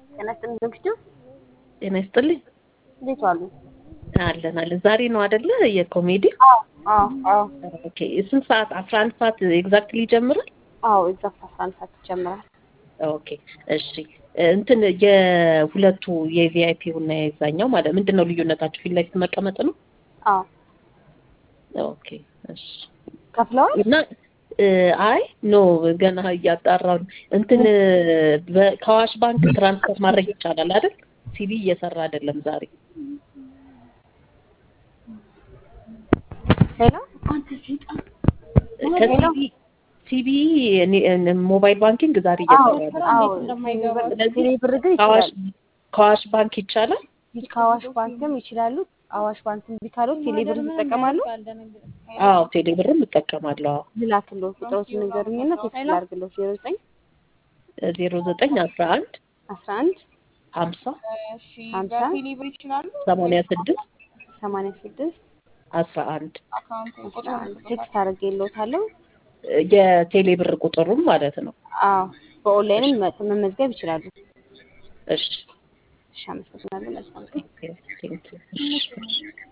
ጤና ይስጥልኝ ዘግቼው ጤና ይስጥልኝ። እንዴት ዋሉ? አለን አለን። ዛሬ ነው አይደለ የኮሜዲ? አዎ አዎ አዎ ኦኬ። ስንት ሰዓት? አስራ አንድ ሰዓት ኤግዛክትሊ ይጀምራል? አዎ ኤግዛክት አስራ አንድ ሰዓት ይጀምራል። ኦኬ እሺ። እንትን የሁለቱ የቪአይፒው እና የዛኛው ማለት ምንድን ነው ልዩነታቸው? ፊት ለፊት መቀመጥ ነው? አዎ ኦኬ እሺ። ከፍለዋል? እና አይ ኖ ገና እያጣራሁ ነው። እንትን በ- ከአዋሽ ባንክ ትራንስፈር ማድረግ ይቻላል አይደል? ሲቢ እየሰራ አይደለም ዛሬ። ሄሎ ከሲቢ ሲቢ ሞባይል ባንኪንግ ዛሬ አዎ እየሰራ አዎ ስለዚህ ቴሌ ብር ግን ከአዋሽ ይችላል። ከአዋሽ ባንክ ይቻላል? ከአዋሽ ባንክም ይችላሉ። አዋሽ ባንክ እምቢ ካሉት ቴሌ ብር ይጠቀማሉ። አዎ ቴሌ ብርም እጠቀማለሁ። አዎ ልላክልዎት ቁጥሮችን ንገሩኝና ቴክስት ላድርግልዎት ዜሮ ዘጠኝ ዜሮ ዘጠኝ አስራ አንድ አስራ አንድ ሀምሳ ሀምሳ ሰማንያ ስድስት ሰማንያ ስድስት አስራ አንድ አስራ አንድ ቴክስት አድርጌልዎታለሁ። የቴሌ ብር ቁጥሩም ማለት ነው። አዎ በኦንላይንም መ- መመዝገብ ይችላሉ። እሺ እሺ አመሰግናለሁ። መልካም ቀን። ቴንክ ዩ